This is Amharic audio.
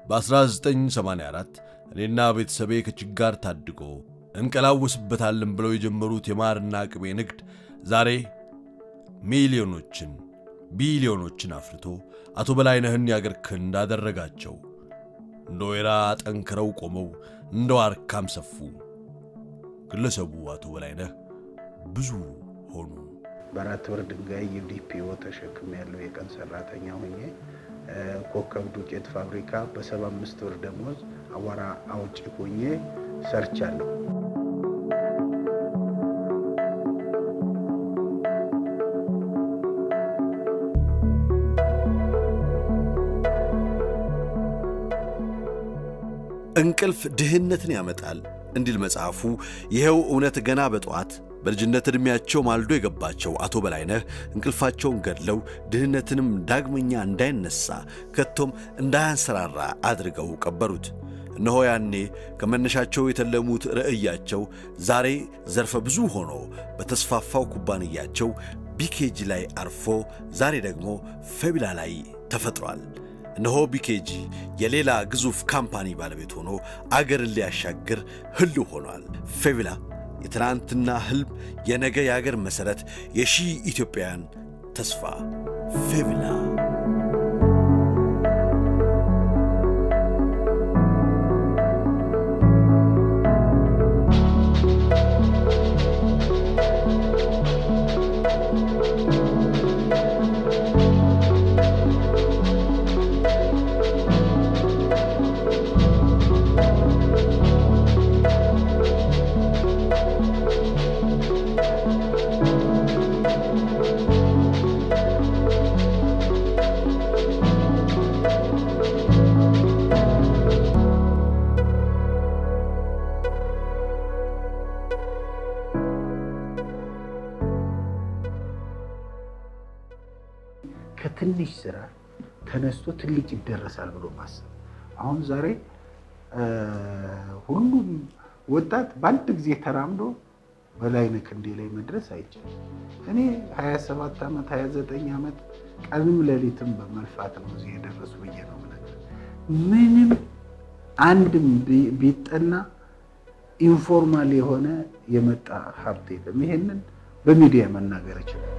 በ1984 እኔና ቤተሰቤ ከችጋር ታድጎ እንቀላወስበታለን ብለው የጀመሩት የማርና ቅቤ ንግድ ዛሬ ሚሊዮኖችን ቢሊዮኖችን አፍርቶ አቶ በላይነህን ያገር ክንድ አደረጋቸው። እንደ ወይራ ጠንክረው ቆመው እንደ ዋርካም ሰፉ። ግለሰቡ አቶ በላይነህ ብዙ ሆኑ። በአራት ብር ድንጋይ ዩዲፒኦ ተሸክም ያለው የቀን ሰራተኛ ሆኜ ኮከብ ዱቄት ፋብሪካ በሰባ አምስት ብር ደሞዝ አቧራ አውጪ ሆኜ ሰርቻለሁ። እንቅልፍ ድህነትን ያመጣል እንዲል መጽሐፉ። ይኸው እውነት ገና በጠዋት በልጅነት ዕድሜያቸው ማልዶ የገባቸው አቶ በላይነህ እንቅልፋቸውን ገድለው ድህነትንም ዳግመኛ እንዳይነሳ ከቶም እንዳያንሰራራ አድርገው ቀበሩት። እነሆ ያኔ ከመነሻቸው የተለሙት ርዕያቸው ዛሬ ዘርፈ ብዙ ሆኖ በተስፋፋው ኩባንያቸው ቢኬጂ ላይ አርፎ ዛሬ ደግሞ ፌቢላ ላይ ተፈጥሯል። እነሆ ቢኬጂ የሌላ ግዙፍ ካምፓኒ ባለቤት ሆኖ አገርን ሊያሻግር ህልው ሆኗል። ፌቢላ የትናንትና ህልም፣ የነገ የአገር መሠረት፣ የሺህ ኢትዮጵያውያን ተስፋ ፌቢላ ከትንሽ ስራ ተነስቶ ትልቅ ይደረሳል ብሎ ማሰብ። አሁን ዛሬ ሁሉም ወጣት በአንድ ጊዜ ተራምዶ በላይነህ ክንዴ ላይ መድረስ አይቻልም። እኔ 27 ዓመት 29 ዓመት ቀንም ሌሊትም በመልፋት ነው እዚህ የደረሱ ብዬ ነው የምነግርህ። ምንም አንድም ቢጠና ኢንፎርማል የሆነ የመጣ ሀብት የለም። ይሄንን በሚዲያ መናገር ይችላል።